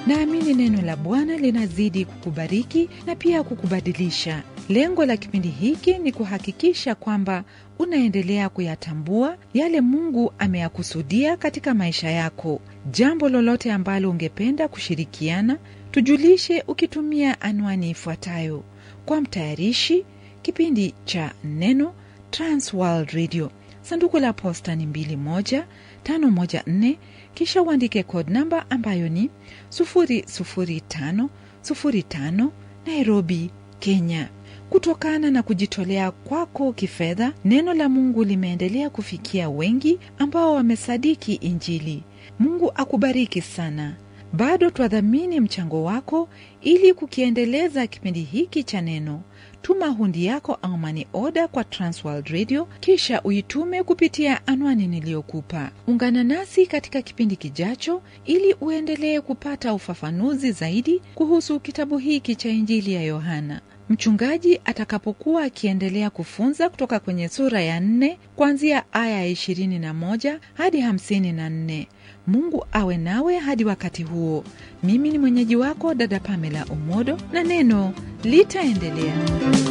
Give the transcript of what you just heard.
Naamini neno la Bwana linazidi kukubariki na pia kukubadilisha. Lengo la kipindi hiki ni kuhakikisha kwamba unaendelea kuyatambua yale Mungu ameyakusudia katika maisha yako. Jambo lolote ambalo ungependa kushirikiana, tujulishe ukitumia anwani ifuatayo: kwa mtayarishi kipindi cha Neno, Transworld Radio, sanduku la posta ni 21514, kisha uandike code namba ambayo ni 00505 Nairobi, Kenya. Kutokana na kujitolea kwako kifedha, neno la Mungu limeendelea kufikia wengi ambao wamesadiki Injili. Mungu akubariki sana. Bado twadhamini mchango wako ili kukiendeleza kipindi hiki cha neno. Tuma hundi yako au mani oda kwa Transworld Radio, kisha uitume kupitia anwani niliyokupa. Ungana nasi katika kipindi kijacho ili uendelee kupata ufafanuzi zaidi kuhusu kitabu hiki cha Injili ya Yohana. Mchungaji atakapokuwa akiendelea kufunza kutoka kwenye sura ya nne kuanzia aya ya ishirini na moja hadi hamsini na nne. Mungu awe nawe hadi wakati huo. Mimi ni mwenyeji wako dada Pamela Omodo, na neno litaendelea.